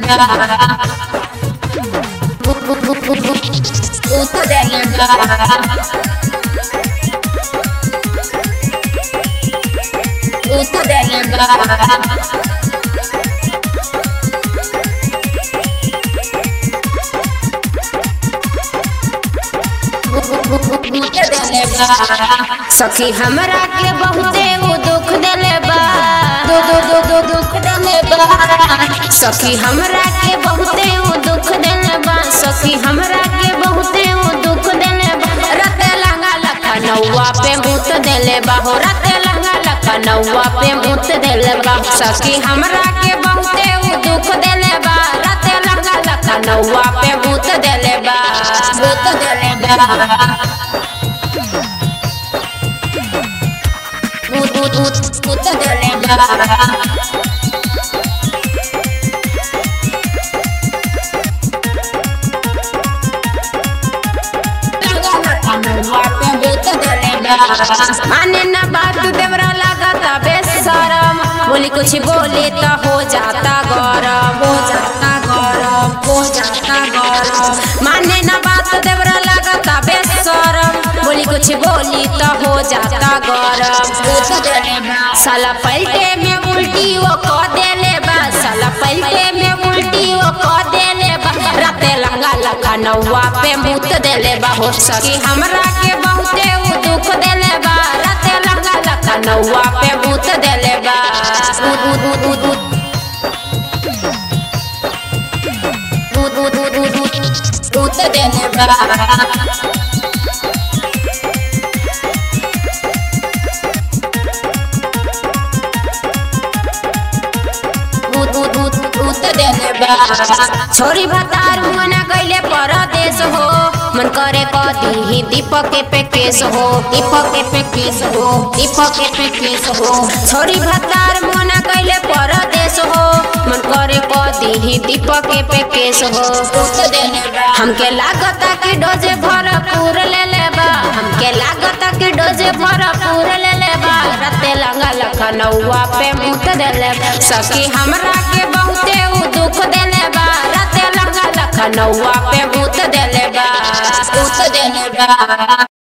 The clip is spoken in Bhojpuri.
सखी हमरा के बहुते वो दुख देले बा दो दो दो दो दुख देले बा सखी हमरा के बहुते वो दुख देले बा सखी हमरा के बहुते वो दुख देले बा रते लंगा लखा नौवा पे मुत देले बा हो रते लंगा लखा नौवा पे मुत देले बा सखी हमरा के बहुते वो दुख देले बा रते लंगा लखा नौवा पे मुत देले बा मुत देले बा Ut, ut, ut, ut de leva. माने ना बात देवरा लगाता बेशरम बोली कुछ बोले तो हो जाता गरम हो जाता गरम हो जाता गरम माने ना बात देवरा लगाता बेशरम बोली कुछ बोली तो हो जाता गरम साला पलटे में उल्टी वो को देले बा साला पलटे में उल्टी वो को देले बा राते लंगा लगा नौवा पे मुत देले बा हो सकी हमरा के बहुते उ दुख देले बा राते लंगा लगा नौवा पे मुत देले बा उद उद उद उद उद उद उद उद उद मुत देले बा छोरी भतार मना कैले परदेश हो मन करे कदी ही दीपक के पे केस हो दीपक के पे केस हो दीपक के पे केस हो छोरी भतार मना कैले परदेश हो मन करे कदी ही दीपक के पे केस हो हमके लागता कि डोजे भरपूर ले लेबा हमके लागता कि डोजे भरपूर ले लेबा रते लंगा लखनऊआ पे मुत देले सखी हमरा के बहुते उ दुख देले बा रते लंगा लखनऊआ पे मुत देले बा मुत देले बा